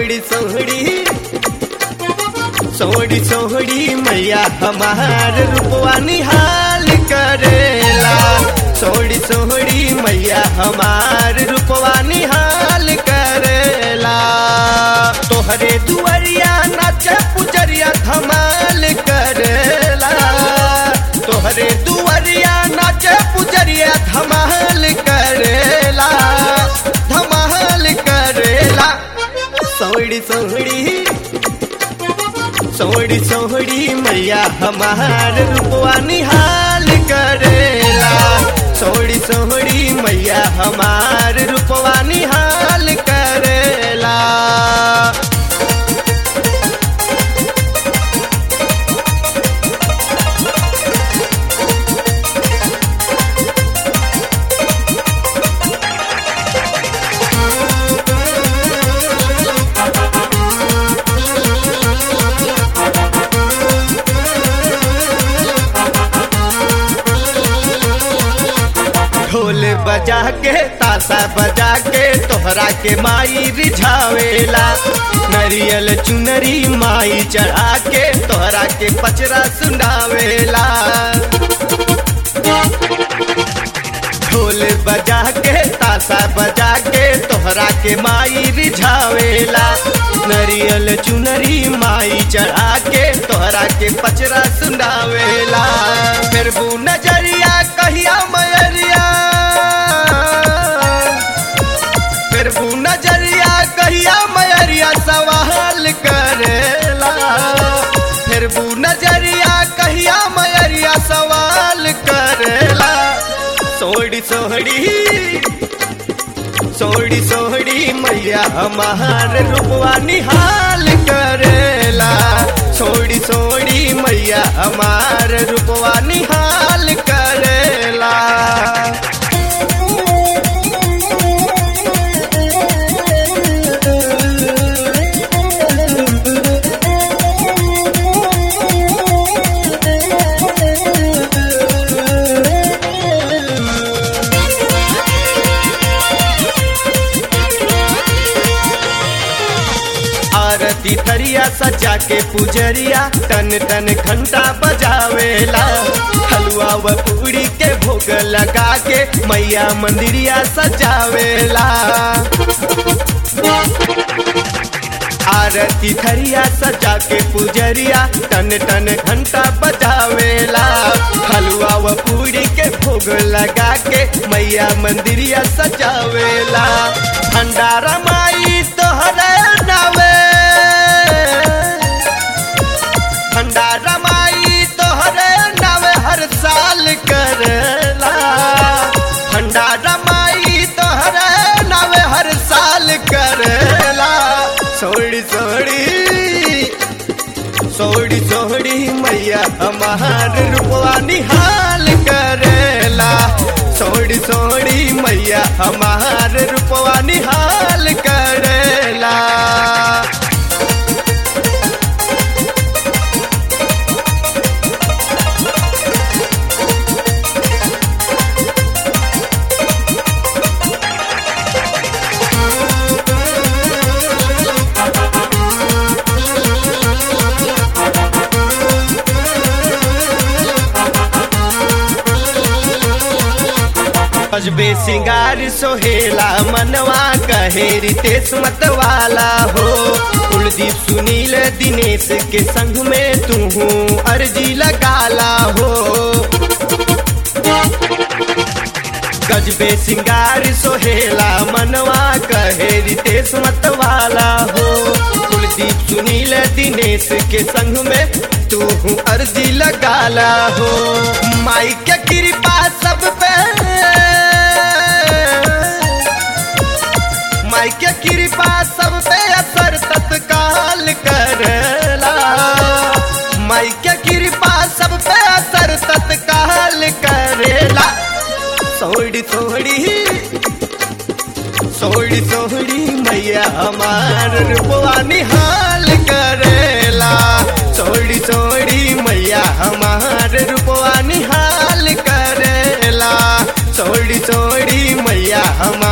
सोहड़ी सोहड़ी सोहड़ी सोहड़ी मैया हमार रूपवा निहाल करेला सोहड़ी सोहड़ी मैया हमार रूपवा निहाल करेला तोहरे दुआरिया नाचे पुजरिया धमाल करेला तोहरे दुआरिया नाचे पुजरिया धमाल करेला धमाल करेला सोहड़ी सोहड़ी सोहड़ी सोहड़ी मैया हमार रूपवा निहाल करेला सोहड़ी सोहड़ी मैया हमार रूपवा निहाल करेला ढोल बजा के ताशा बजा के तोहरा के माई रिझावेला नरियल चुनरी माई चढ़ा के तोहरा के पचरा सुनावेला ढोल बजा के ताशा बजा के तोहरा के माई रिझावेला नरियल चुनरी माई चढ़ा के तोहरा के पचरा सुनावेला फिर बू नजरिया कहिया मयरिया फिर बू नजरिया कहिया मयरिया सवाल करेला फिर बू नजरिया कहिया मयरिया सवाल करेला सोहड़ी सोहड़ी सोहड़ी सोहड़ी मैया हमार रूपवा निहाल करेला सोहड़ी सोहड़ी मैया हमार रूपवा निहाल करेला आरती थरिया सजा के पुजरिया तन तन घंटा बजावेला हलवा व पूरी के भोग लगा के मैया मंदिरिया सजावेला आरती थरिया सजा के पुजरिया तन तन घंटा बजावेला हलवा व पूरी के भोग लगा के मैया मंदिरिया सजावेला भंडारा माई तोहरे नावे भंडारा माई तोहरे नावे हर साल करेला भंडारा माई तोहरे नावे हर साल करेला सोड़ी सोड़ी सोड़ी सोड़ी मैया हमार रूपवा निहाल करेला सोड़ी सोड़ी मैया हमार रूपवा निहाल करेला अजबे सिंगार सोहेला मनवा कहे रितेश मतवाला हो कुलदीप सुनील दिनेश के संग में तू अर्जी लगाला हो गजबे सिंगार सोहेला मनवा कहे रितेश मतवाला हो कुलदीप सुनील दिनेश के संग में तू अर्जी लगाला हो माई के कृपा सब पे माई के कृपा सब पे असर तत्काल करला माई के कृपा सब पे असर तत्काल करेला सोड़ी सोड़ी सोड़ी सोड़ी मैया हमार रूपवा निहाल करेला सोड़ी सोड़ी मैया हमार रूपवा निहाल करेला सोड़ी सोड़ी मैया हमार